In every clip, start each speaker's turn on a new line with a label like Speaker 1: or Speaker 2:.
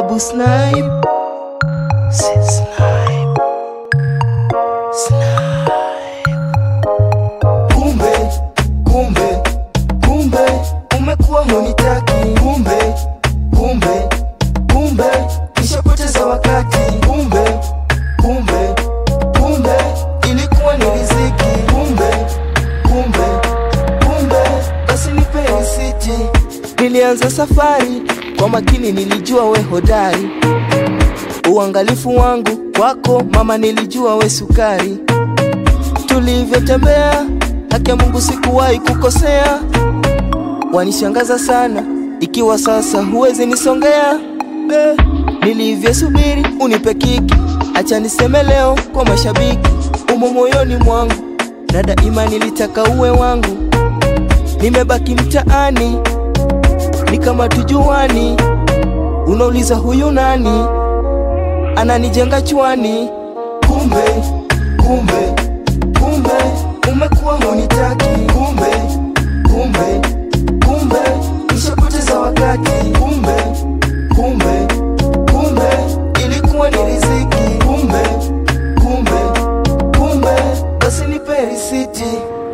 Speaker 1: Babu Snipe. Snipe. Snipe. Kumbe, kumbe, kumbe umekuwa hunitaki. Kumbe, kumbe, kumbe nishapoteza wakati. Kumbe, kumbe, kumbe ilikuwa ni riziki. Kumbe, kumbe, kumbe basi nipe risiti. Nilianza safari kwa makini, nilijua we hodari. Uangalifu wangu kwako mama, nilijua we sukari. Tulivyotembea haki ya Mungu sikuwahi kukosea. Wanishangaza sana ikiwa sasa huwezi nisongea. Eh, nilivyosubiri unipe kiki, acha niseme leo kwa mashabiki, umo moyoni mwangu na daima nilitaka uwe wangu. Nimebaki mtaani ni kama tujuani, unauliza huyu nani, ananijenga chwani. Kumbe, kumbe, kumbe umekuwa hunitaki. Kumbe, kumbe, kumbe nishapoteza wakati. Kumbe, kumbe, kumbe ilikuwa ni riziki. Kumbe, kumbe, kumbe basi nipe risiti.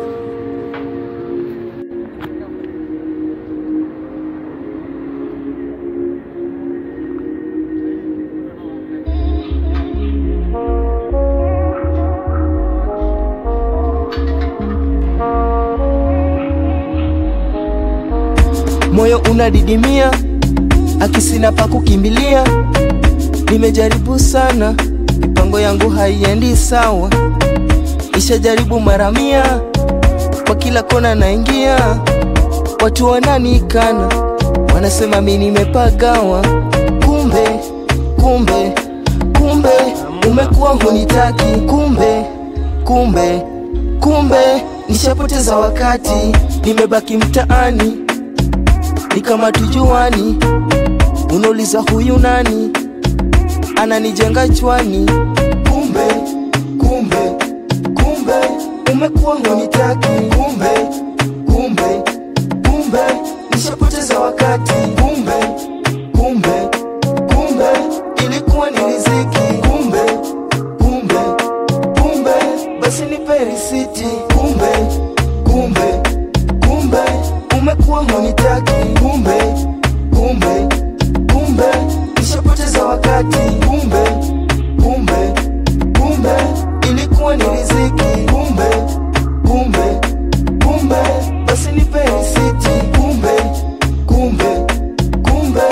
Speaker 1: moyo unadidimia, akisina pa kukimbilia. Nimejaribu sana, mipango yangu haiendi sawa, ishajaribu mara mia, kwa kila kona naingia, watu wananikana, wanasema mi nimepagawa. Kumbe, kumbe, kumbe umekuwa hunitaki. Kumbe, kumbe, kumbe nishapoteza wakati, nimebaki mtaani ni kama tujuani, unauliza huyu nani, ananijenga chwani. Kumbe, kumbe, kumbe umekuwa hunitaki. Kumbe, kumbe, kumbe nishapoteza wakati. Kumbe, kumbe, kumbe ilikuwa ni riziki. Kumbe, kumbe, kumbe basi nipe risiti. Kumbe, kumbe, kumbe umekuwa hunitaki. Kumbe, kumbe, kumbe nishapoteza wakati. Kumbe, kumbe, kumbe ilikuwa ni riziki. Kumbe, kumbe, kumbe basi nipe risiti. Kumbe, kumbe, kumbe,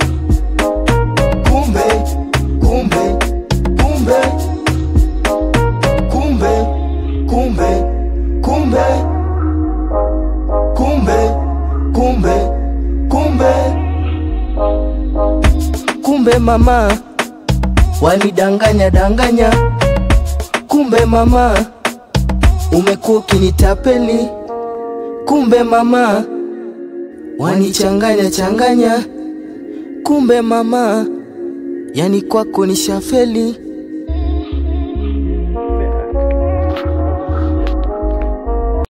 Speaker 1: kumbe, kumbe, kumbe, kumbe, kumbe, kumbe kumbe kumbe kumbe kumbe mama wanidanganya danganya kumbe mama umekuwa ukinitapeli kumbe mama wanichanganya changanya kumbe mama yani kwako ni shafeli